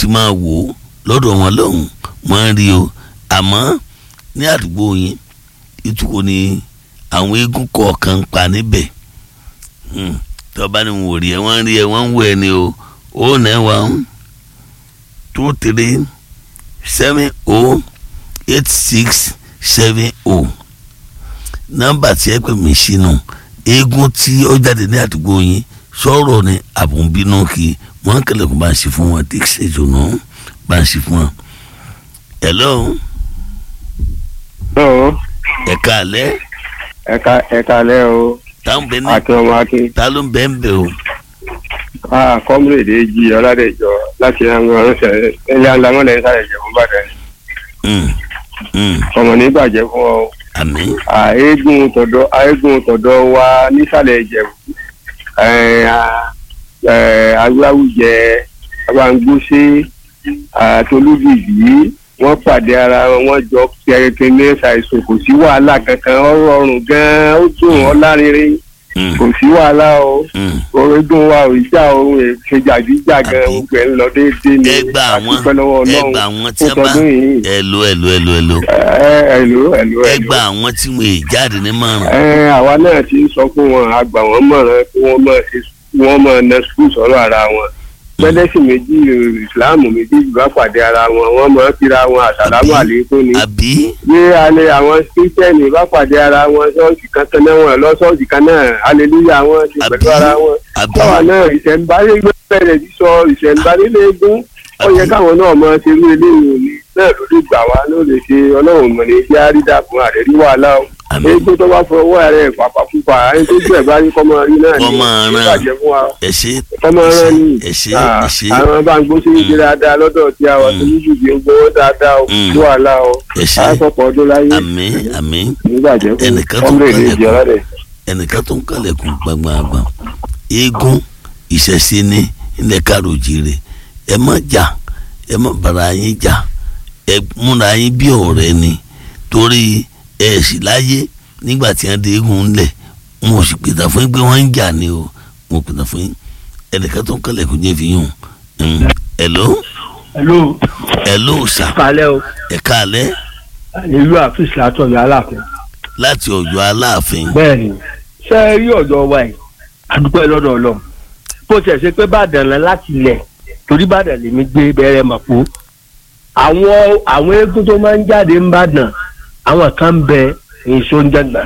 máa wò ó lọ́dọ̀ wọn lọ́hùn wọ́n ń rí o àmọ́ ní àdúgbò yín ìtukọ̀ ni àwọn eégún kọ̀ọ̀kan ń pa níbẹ̀ tọ́ba ni wò rí ẹ wọ́n ń rí ẹ wọ́n ń wò ẹ ni o ó nà ẹ wà ń two three seven o eight six seven o nọ́mbà tí ẹ pè mí sínú eégún tí ó jáde ní àdúgbò yín sọ̀rọ̀ ni àbùnbínú kí wọ́n kẹlẹ̀kùn bá ń ṣe fún wọn tí ṣètò náà bá ń ṣe fún wọn. hello. Hello. ẹ̀ka alẹ́. ẹ̀ka ẹ̀ka alẹ́ o. táwọn bẹ ní. akin ọmọ akin. ta ló ń bẹ ń bẹ o. a kọ́múlèdè jí ọ̀làdẹ̀jọ láti ẹ̀rọ ọ̀rẹ́sẹ̀ ẹ̀yà ńlá wọn lẹ́yìn sáré ìjẹ̀bú bàdàn. ọmọ ní bàjẹ́ fún ọ. àmín. àégún tọ̀dọ̀ àégún tọ̀dọ̀ wa nísàlẹ̀ ìjẹ̀bú agbáwùjẹ abangbóṣe àtolúbìbí wọ́n pàdé ara wọn wọ́n jọ kẹrẹkẹ ní ṣàìsàn kò sí wàhálà kankan ọ̀rọ̀ ọrùn gan-an ó dùn ọ́ lárinrin kò sí wàhálà o orígun wa ò já ohun ìṣèjàdíjà gan gbogbo ẹ̀ ń lọ déédéé ní ẹgbà àwọn àdúpẹ́ lọ́wọ́ ẹgbà ọlọ́run àwọn tí fún a bá tọdún yìí. ẹlò ẹlò ẹlò ẹlò ẹ̀lò ẹ̀lò ẹgbà àwọn tí wọn è jáde ní márùn. ẹ àwa náà ti ń sọ fún wọn àgbà wọn mọ̀ràn kí wọ́n máa ṣe wọ́n máa na skul sọ̀rọ̀ ara wọn pẹ́lẹ́sì méjì ìsìláàmù méjì bá pàdé ara wọn wọ́n máa kíra wọn àsàlámù Àbí? àlékún ni àbí bí alẹ́ àwọn kírísítẹ́nì bá pàdé ara wọn ṣọ́ọ̀ṣì kan tán náà wọn lọ ṣọ́ọ̀ṣì kan náà aleluya wọn ti Àbí? pẹ̀lú ara wọn àbí báwa náà ìṣẹ̀ǹbáyé gbé bẹ̀rẹ̀ sísọ ìṣẹ̀ǹbáyé léegun ó yẹ Àbí? káwọn náà máa ṣe irú eléyìí ni náà ló lè gbà wá ló lè ṣe ọlọ́run mọ̀ ní bí àrídà fún àrẹ́rí wàhálà o Àmín. eégún tó bá fọwọ́ rẹ̀ pàpàpùpà ẹni tó gbẹ̀ bá rí kọ́mọ rí náà Kọ́ máa rán. ìbàjẹ́ fún wa ẹ ṣe kọ́mọ ẹ ṣe rán ni ẹ ṣe Ah, ẹ ṣe àwọn bá ń gbó sí ìdí dáadáa lọ́dọ̀ tí a wà tó yíjú bí ń gbowó dáadáa o Mm. sí wàhálà o ẹ ṣe àásọpọ̀ ọdún láyé àmín àmín nígbàjẹ́ fún Ẹnìkan tó ọmọ èdè kọ́lẹ̀ ìjọ kù. rẹ̀. ẹnìkan tó ń kàlẹ̀kùn gbàngbàngbàn eégún ìṣẹ̀ṣe ní ilẹ̀ káròjìrè ẹ má jà ẹ má bára yín jà ẹ múra yín bí ọ̀rẹ́ ni torí ẹ sì láyé nígbà tí wọ́n dé eégún ńlẹ̀ wọn ò sì pètà fún yín pé wọ́n ń jà ni o wọn ò pètà fún yín ẹnìkan tó ń kàlẹ̀kùn jẹ́ fi yún un hello hello hello sà kalẹ o ẹ káalẹ́ ìlú àfíìsì látọ̀yọ̀ aláàfin láti Ọ̀yọ́ Aláàfin bẹ́ẹ̀ ni ṣé ẹ rí ọ̀dọ̀ wa yìí àdúpẹ́ lọ́dọ̀ ọlọ́run bó tiẹ̀ ṣe pé bàdàn lẹ láti ilẹ̀ torí bàdàn lèmi gbé bẹ̀rẹ̀ mọ̀pó àwọn àwọn eégún tó máa ń jáde ń bàdàn àwọn kan ń bẹ èso ń jẹgbà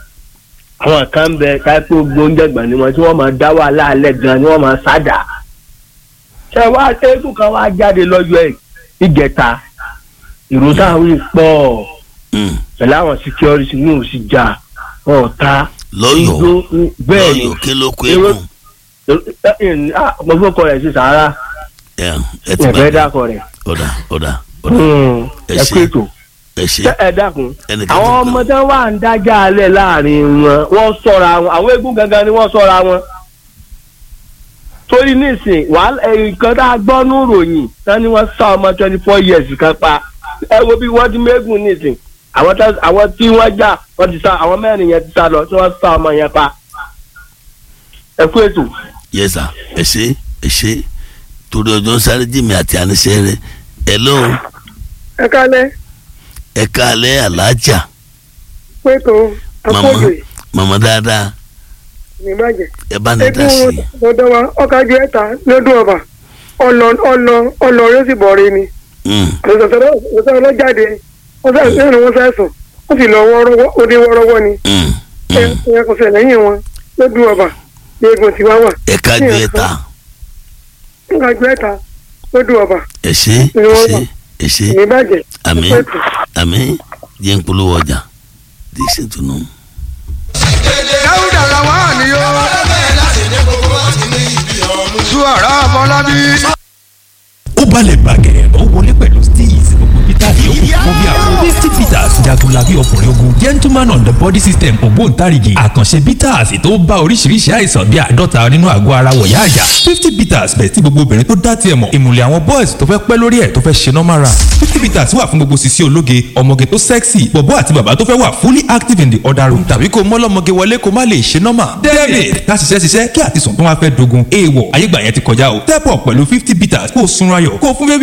àwọn kan ń bẹ káípé ogbó ń jẹgbà ni wọn tí wọn máa dá wàhálà alẹ́ gan ni wọn máa sádà ṣé wá eégún kan wá jáde lọ́jọ́ ẹ̀ ìgẹ̀ta ìró táwọn pọ̀ Mm, pẹ̀lú àwọn security ní òsì jà ọ̀tá lọ́yọ̀ọ́ igbó bẹ́ẹ̀ ni lọ́yọ̀ọ́ kí ló kó Èrò- eégún mo fọkọ rẹ̀ sí sàárà ẹ ẹ ti ẹ̀fẹ́ bàjẹ́ dákọ rẹ̀ ọ̀dà ọ̀dà ọ̀dà ẹ ẹ ṣé. kú ètò ẹ ṣe Ṣé ẹ dákun ẹnìkan àwọn tó ọmọ kàn tí wọn wà ń dájà alẹ́ láàrin wọn wọ́n ṣọ́ra wọn àwọn eégún gangan ni wọ́n ṣọ́ra wọn torí nísìn wàhálà nǹkan tá a gbọ́ ní ìròyìn tán ni wọ́n sá ọmọ twenty four years kan pa ẹ wo bí wọ́n ti mẹ́gùn nísìn àwọn tá- àwọn tí wọ́n jà wọ́n ti sá àwọn mẹ́rin yẹn ti sá lọ tí wọ́n sá ọmọ yẹn pa ẹ kú ètò. yẹ sà ẹ ṣe ẹ ṣe torí ọjọ́ sáré jìmì àti àníṣe rẹ ẹ ló ẹ kálẹ́ ẹ káalẹ́ alájà pétò màmá àpòjù màmá dáadáa nígbàjẹ́ ẹ bá ní dá sí eégún ọ̀dọ́ wa ọ̀kájú ẹ̀ta lọ́dún ọba ọ̀nà ọ̀nà ọ̀nà yóò sì bọ̀rí ni i. ọ̀sán ọlọ́jáde wọ́n fẹ́ sẹ́yìn wọ́n fẹ́ sùn wọ́n sì lọ wọ́ọ́rọ́wọ́ ó dé wọ́ọ́rọ́wọ́ ni ẹ kò sẹ̀ lẹ́yìn wọn lọ́dún ọba ní eégún tiwa wà ẹ kájú ẹ ta ọ̀kájú ẹ̀ta lọ́dún ọba ẹ ṣe ẹ ṣe ẹ ṣe nígbàjẹ́ àmín àmín jẹ́ ń polówó ọjà díṣẹ́ tó nù. dáúdà làwọn ni ó. tú ọ̀rọ̀ ọmọlábí. ó balẹ̀ bàgẹ́ ó wọlé pẹ̀lú steez gbogbo peter yòókù fún bí àwọn fifty peters jagunlabi ọkùnrin ogun gentleman on the body system ògbóǹtarìgì àkànṣe peters tó bá oríṣiríṣi àìsàn bíi àádọ́ta nínú àgọ́ ara wọ̀yá àjà fifty peters bẹ̀ tí gbogbo obìnrin tó dá tiẹ̀ mọ̀ ìmùlẹ̀ àwọn boys tó fẹ́ pẹ́ lórí ẹ̀ tó fẹ́ ṣe normal run fifty peters wà fún gbogbo sisi ológe ọmọge tó sexy bọ̀bọ́ àti bàbá tó fẹ́ wà fully active in the other room tàbí kó mọ́lọ́mọge wọlé kó má lè ṣe normal david ká ṣiṣẹ́ ṣiṣẹ́ kí àtisùn tó wá fẹ́ dogun èèwọ̀ ayégbà yẹn ti kọjá o step up pẹ̀lú fifty peters kó o sunra yọ̀ kó o fún bébí